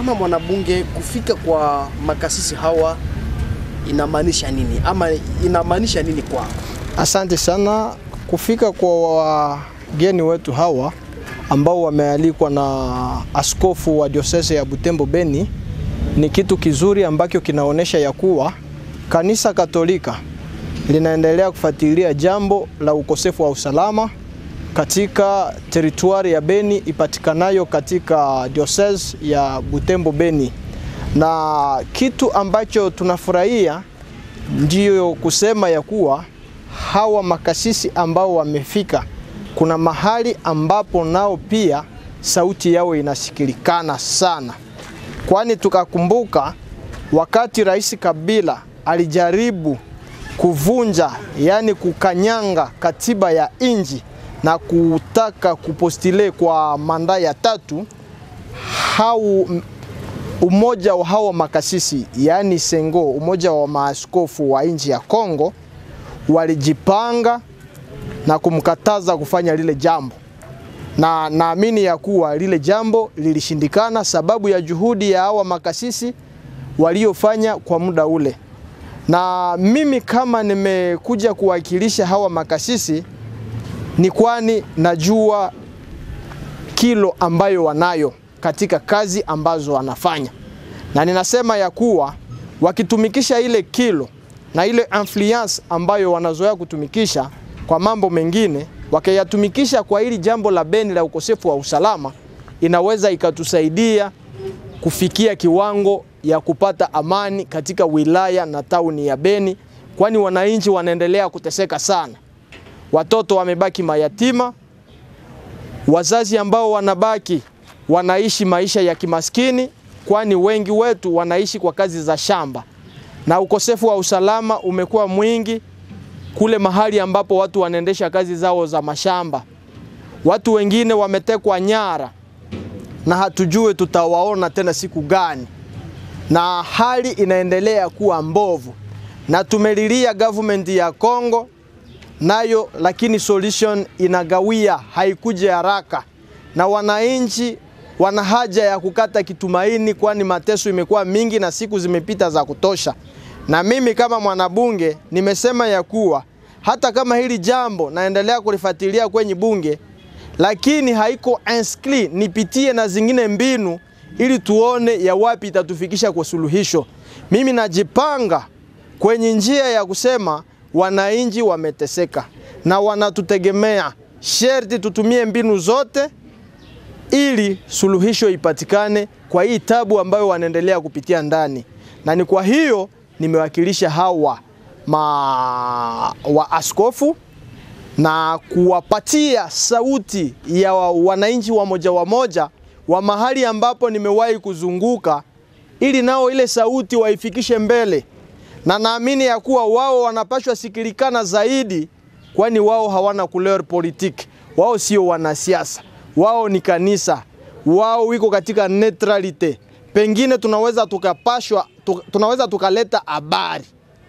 kama mwanabunge, kufika kwa makasisi hawa inamaanisha nini ama inamaanisha nini kwao? Asante sana. Kufika kwa wageni wetu hawa ambao wamealikwa na askofu wa diosese ya Butembo Beni ni kitu kizuri ambacho kinaonyesha ya kuwa kanisa Katolika linaendelea kufuatilia jambo la ukosefu wa usalama katika teritwari ya Beni ipatikanayo katika diocese ya Butembo Beni, na kitu ambacho tunafurahia ndiyo kusema ya kuwa hawa makasisi ambao wamefika, kuna mahali ambapo nao pia sauti yao inasikilikana sana, kwani tukakumbuka wakati Rais Kabila alijaribu kuvunja, yani kukanyanga katiba ya inji na kutaka kupostile kwa manda ya tatu, hau umoja wa hawa makasisi yaani Sengo, umoja wa maaskofu wa nchi ya Kongo walijipanga na kumkataza kufanya lile jambo, na naamini ya kuwa lile jambo lilishindikana sababu ya juhudi ya hawa makasisi waliofanya kwa muda ule. Na mimi kama nimekuja kuwakilisha hawa makasisi ni kwani najua kilo ambayo wanayo katika kazi ambazo wanafanya, na ninasema ya kuwa wakitumikisha ile kilo na ile influence ambayo wanazoea kutumikisha kwa mambo mengine, wakiyatumikisha kwa hili jambo la Beni la ukosefu wa usalama, inaweza ikatusaidia kufikia kiwango ya kupata amani katika wilaya na tauni ya Beni, kwani wananchi wanaendelea kuteseka sana. Watoto wamebaki mayatima, wazazi ambao wanabaki wanaishi maisha ya kimaskini, kwani wengi wetu wanaishi kwa kazi za shamba, na ukosefu wa usalama umekuwa mwingi kule mahali ambapo watu wanaendesha kazi zao za mashamba. Watu wengine wametekwa nyara na hatujue tutawaona tena siku gani, na hali inaendelea kuwa mbovu, na tumelilia government ya Kongo nayo, lakini solution inagawia, haikuja haraka, na wananchi wana haja ya kukata kitumaini, kwani mateso imekuwa mingi na siku zimepita za kutosha. Na mimi kama mwanabunge nimesema ya kuwa hata kama hili jambo naendelea kulifuatilia kwenye bunge, lakini haiko inscrit, nipitie na zingine mbinu ili tuone ya wapi itatufikisha kwa suluhisho. Mimi najipanga kwenye njia ya kusema wananchi wameteseka na wanatutegemea, sherti tutumie mbinu zote ili suluhisho ipatikane kwa hii tabu ambayo wanaendelea kupitia ndani, na ni kwa hiyo nimewakilisha hawa ma waaskofu na kuwapatia sauti ya wananchi wa moja wa moja wa mahali ambapo nimewahi kuzunguka, ili nao ile sauti waifikishe mbele, na naamini ya kuwa wao wanapashwa sikilikana zaidi, kwani wao hawana couleur politique, wao sio wanasiasa, wao ni kanisa, wao wiko katika neutralite. Pengine tunaweza tukapashwa, tunaweza tukaleta habari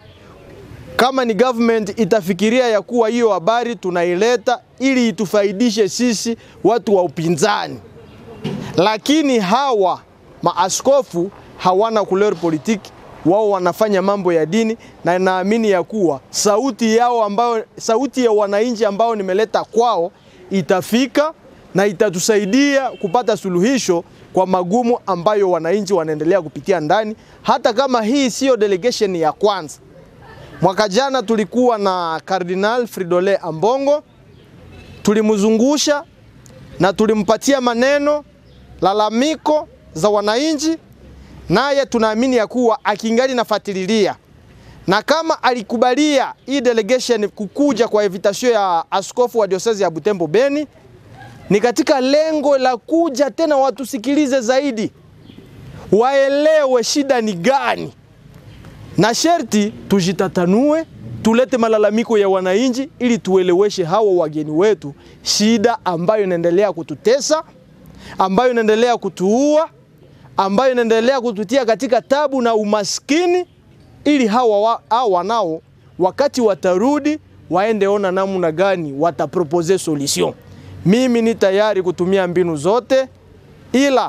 kama ni government itafikiria ya kuwa hiyo habari tunaileta ili itufaidishe sisi watu wa upinzani, lakini hawa maaskofu hawana couleur politique, wao wanafanya mambo ya dini, na naamini ya kuwa sauti yao ambayo, sauti ya wananchi ambao nimeleta kwao itafika na itatusaidia kupata suluhisho kwa magumu ambayo wananchi wanaendelea kupitia ndani, hata kama hii siyo delegation ya kwanza. Mwaka jana tulikuwa na Kardinal Fridolin Ambongo, tulimzungusha na tulimpatia maneno lalamiko za wananchi, naye tunaamini ya kuwa akingali nafuatilia, na kama alikubalia hii delegation kukuja kwa invitation ya askofu wa diosezi ya Butembo Beni, ni katika lengo la kuja tena watusikilize zaidi, waelewe shida ni gani na sherti tujitatanue, tulete malalamiko ya wananchi ili tueleweshe hawa wageni wetu shida ambayo inaendelea kututesa, ambayo inaendelea kutuua, ambayo inaendelea kututia katika tabu na umaskini, ili hawa, wa, hawa nao wakati watarudi waende ona namna gani watapropose solution. Mimi ni tayari kutumia mbinu zote, ila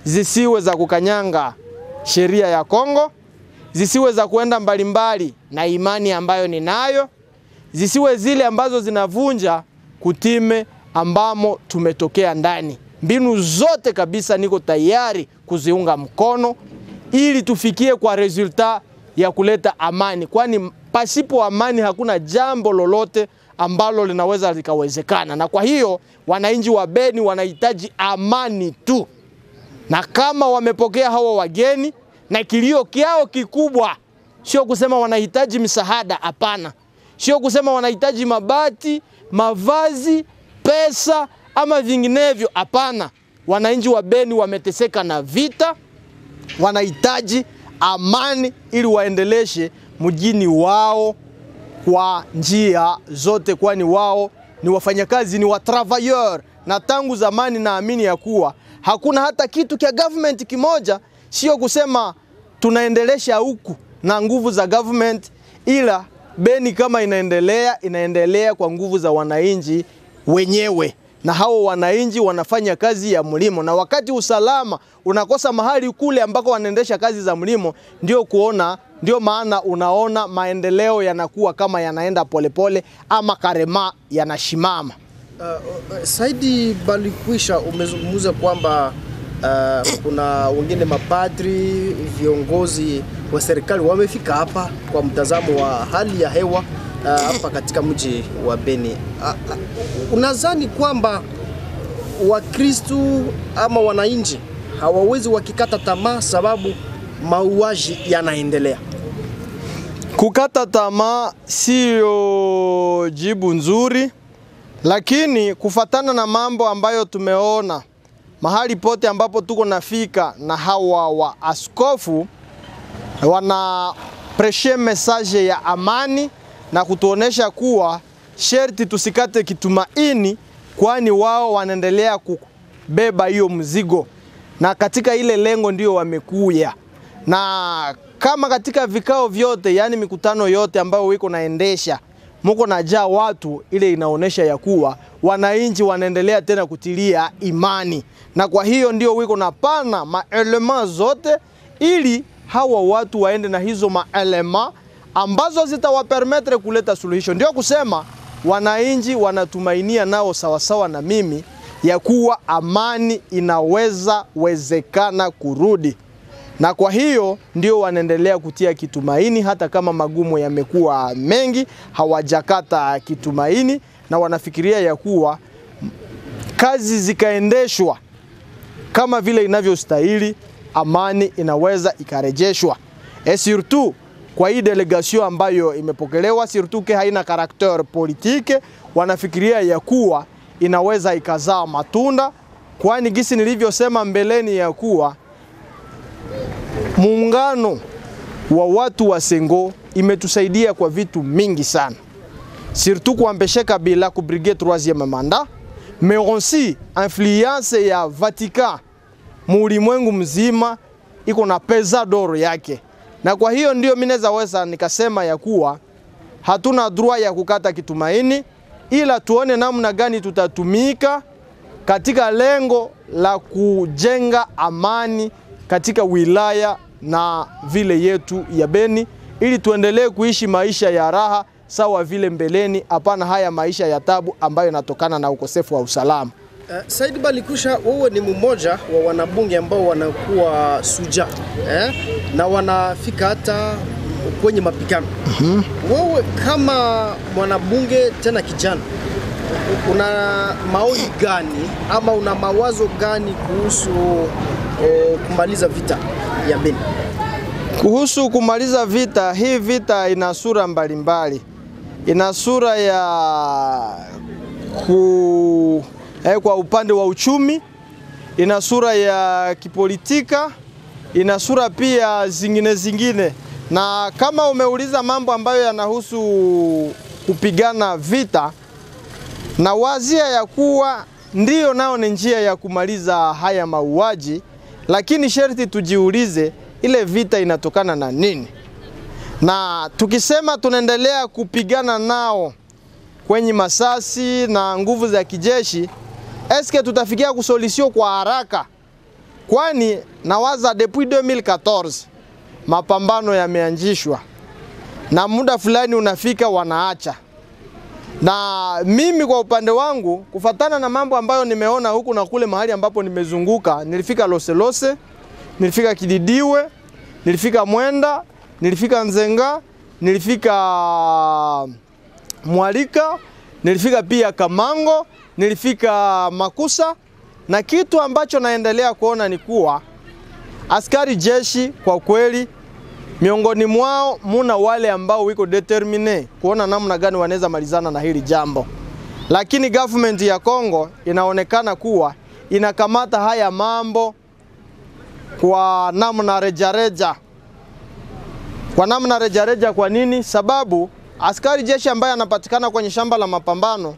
zisiwe za kukanyanga sheria ya Kongo, zisiwe za kuenda mbalimbali na imani ambayo ninayo, zisiwe zile ambazo zinavunja kutime ambamo tumetokea ndani. Mbinu zote kabisa niko tayari kuziunga mkono ili tufikie kwa resulta ya kuleta amani, kwani pasipo amani hakuna jambo lolote ambalo linaweza likawezekana. Na kwa hiyo wananchi wa Beni wanahitaji amani tu, na kama wamepokea hawa wageni na kilio kyao kikubwa sio kusema wanahitaji msaada, hapana. Sio kusema wanahitaji mabati, mavazi, pesa ama vinginevyo, hapana. Wananchi wa Beni wameteseka na vita, wanahitaji amani ili waendeleshe mjini wao kwa njia zote, kwani wao ni wafanyakazi, ni watravailleur, na tangu zamani naamini ya kuwa hakuna hata kitu cha government kimoja, sio kusema tunaendelesha huku na nguvu za government, ila Beni kama inaendelea inaendelea kwa nguvu za wananchi wenyewe, na hao wananchi wanafanya kazi ya mlimo, na wakati usalama unakosa mahali kule ambako wanaendesha kazi za mlimo, ndio kuona ndio maana unaona maendeleo yanakuwa kama yanaenda polepole ama karema yanashimama. Uh, uh, Saidi Balikwisha, umezungumza kwamba uh, kuna wengine mapadri, viongozi wa serikali wamefika hapa kwa mtazamo wa hali ya hewa uh, hapa katika mji wa Beni. Uh, uh, unadhani kwamba Wakristu ama wananchi hawawezi wakikata tamaa sababu mauaji yanaendelea? Kukata tamaa siyo jibu nzuri, lakini kufatana na mambo ambayo tumeona mahali pote ambapo tuko nafika na hawa wa askofu wana preshe message ya amani na kutuonesha kuwa sherti tusikate kitumaini, kwani wao wanaendelea kubeba hiyo mzigo, na katika ile lengo ndio wamekuya na kama katika vikao vyote, yani mikutano yote ambayo wiko naendesha muko najaa watu, ile inaonesha ya kuwa wananchi wanaendelea tena kutilia imani, na kwa hiyo ndio wiko na pana maelema zote, ili hawa watu waende na hizo maelema ambazo zitawapermetre kuleta suluhisho. Ndio kusema wananchi wanatumainia nao sawasawa na mimi ya kuwa amani inaweza wezekana kurudi na kwa hiyo ndio wanaendelea kutia kitumaini, hata kama magumu yamekuwa mengi, hawajakata kitumaini na wanafikiria ya kuwa kazi zikaendeshwa kama vile inavyostahili, amani inaweza ikarejeshwa. Et surtout kwa hii delegation ambayo imepokelewa, surtout ke haina karakter politique, wanafikiria ya kuwa inaweza ikazaa matunda, kwani gisi nilivyosema mbeleni ya kuwa muungano wa watu wa Sengo imetusaidia kwa vitu mingi sana, surtout kuampeshe Kabila kubrige troisieme mandat, mais aussi influence ya Vatican muulimwengu mzima iko na pesa doro yake, na kwa hiyo ndio mimi naweza weza nikasema ya kuwa hatuna droit ya kukata kitumaini, ila tuone namna gani tutatumika katika lengo la kujenga amani katika wilaya na vile yetu ya Beni ili tuendelee kuishi maisha ya raha sawa vile mbeleni, hapana haya maisha ya tabu ambayo yanatokana na ukosefu wa usalama. Uh, Said Balikusha, wewe ni mmoja wa wanabunge ambao wanakuwa suja eh, na wanafika hata kwenye mapigano. mm -hmm. Wewe kama mwanabunge tena kijana una maoni gani ama una mawazo gani kuhusu o, kumaliza vita ya Beni? Kuhusu kumaliza vita, hii vita ina sura mbalimbali. Ina sura ya ku, eh, kwa upande wa uchumi, ina sura ya kipolitika, ina sura pia zingine zingine, na kama umeuliza mambo ambayo yanahusu kupigana vita, na wazia ya kuwa ndiyo nao ni njia ya kumaliza haya mauaji, lakini sherti tujiulize ile vita inatokana na nini? Na tukisema tunaendelea kupigana nao kwenye masasi na nguvu za kijeshi, eske tutafikia kusolisio kwa haraka? kwani nawaza depuis 2014 mapambano yameanzishwa na muda fulani unafika wanaacha. Na mimi kwa upande wangu, kufatana na mambo ambayo nimeona huku na kule mahali ambapo nimezunguka, nilifika Loselose, nilifika Kididiwe, nilifika Mwenda, nilifika Nzenga, nilifika Mwalika, nilifika pia Kamango, nilifika Makusa, na kitu ambacho naendelea kuona ni kuwa askari jeshi kwa kweli miongoni mwao muna wale ambao wiko determine kuona namna gani wanaweza malizana na hili jambo, lakini government ya Kongo inaonekana kuwa inakamata haya mambo kwa namna rejareja, kwa namna rejareja. Kwa nini? Sababu askari jeshi ambaye anapatikana kwenye shamba la mapambano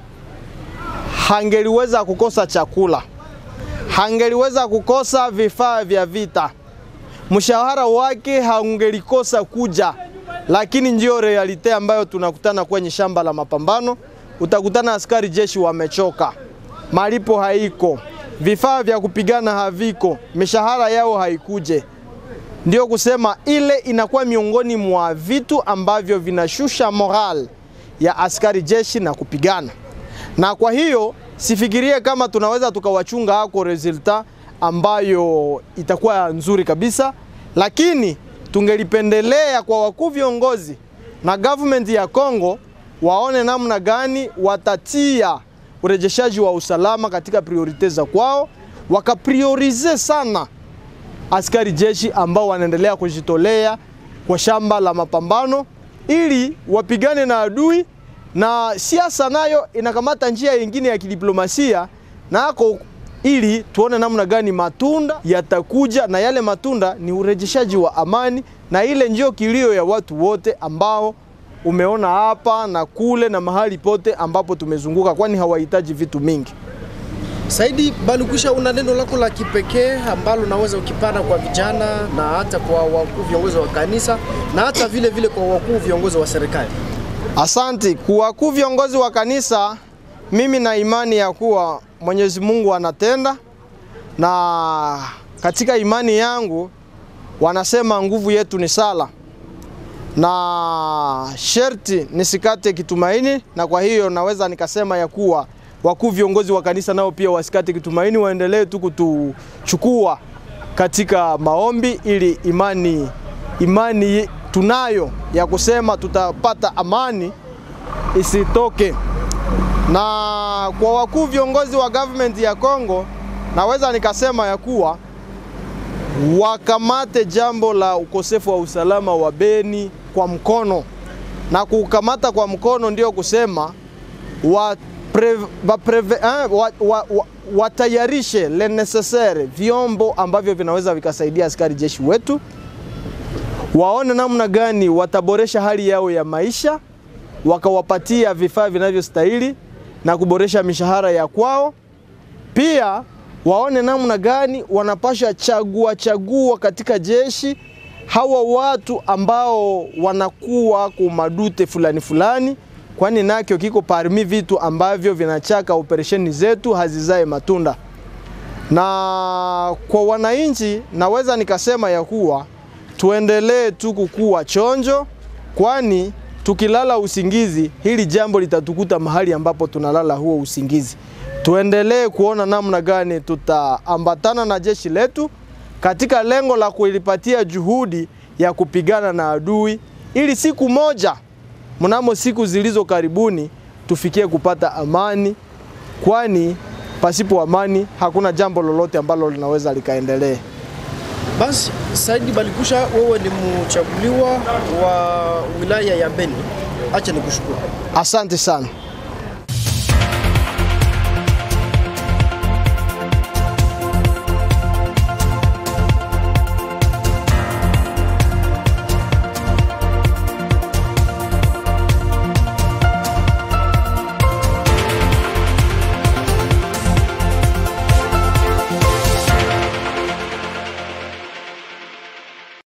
hangeliweza kukosa chakula, hangeliweza kukosa vifaa vya vita mshahara wake haungelikosa kuja, lakini ndio realite ambayo tunakutana kwenye shamba la mapambano. Utakutana askari jeshi wamechoka, malipo haiko, vifaa vya kupigana haviko, mishahara yao haikuje. Ndio kusema ile inakuwa miongoni mwa vitu ambavyo vinashusha moral ya askari jeshi na kupigana, na kwa hiyo sifikirie kama tunaweza tukawachunga hako resulta ambayo itakuwa nzuri kabisa, lakini tungelipendelea kwa wakuu viongozi na government ya Kongo waone namna gani watatia urejeshaji wa usalama katika priorite za kwao, wakapriorize sana askari jeshi ambao wanaendelea kujitolea kwa shamba la mapambano ili wapigane na adui, na siasa nayo inakamata njia nyingine ya kidiplomasia nako ili tuone namna gani matunda yatakuja, na yale matunda ni urejeshaji wa amani, na ile ndio kilio ya watu wote ambao umeona hapa na kule na mahali pote ambapo tumezunguka, kwani hawahitaji vitu mingi. Saidi Balikwisha, una neno lako la kipekee ambalo unaweza ukipana kwa vijana na hata kwa wakuu viongozi wa kanisa na hata vile vile kwa wakuu viongozi wa serikali? Asanti kwa wakuu viongozi wa kanisa, mimi na imani ya kuwa Mwenyezi Mungu anatenda, na katika imani yangu wanasema nguvu yetu ni sala, na sherti nisikate kitumaini, na kwa hiyo naweza nikasema ya kuwa wakuu viongozi wa kanisa nao pia wasikate kitumaini, waendelee tu kutuchukua katika maombi ili imani imani tunayo ya kusema tutapata amani isitoke na kwa wakuu viongozi wa government ya Kongo naweza nikasema ya kuwa wakamate jambo la ukosefu wa usalama wa Beni kwa mkono, na kukamata kwa mkono ndio kusema wa pre, wa preve, eh, wa, wa, wa, watayarishe le necessaire vyombo ambavyo vinaweza vikasaidia askari jeshi wetu, waone namna gani wataboresha hali yao ya maisha, wakawapatia vifaa vinavyostahili na kuboresha mishahara ya kwao. Pia waone namna gani wanapasha chagua chagua katika jeshi hawa watu ambao wanakuwa kumadute fulani fulani, kwani nakyo kiko parmi vitu ambavyo vinachaka operesheni zetu hazizae matunda. Na kwa wananchi naweza nikasema ya kuwa tuendelee tu kukua chonjo, kwani tukilala usingizi hili jambo litatukuta mahali ambapo tunalala huo usingizi. Tuendelee kuona namna gani tutaambatana na jeshi letu katika lengo la kulipatia juhudi ya kupigana na adui, ili siku moja mnamo siku zilizo karibuni tufikie kupata amani, kwani pasipo amani hakuna jambo lolote ambalo linaweza likaendelea. Basi Saidi Balikwisha, wewe ni mchaguliwa wa wilaya ya Beni, acha nikushukuru. Asante sana.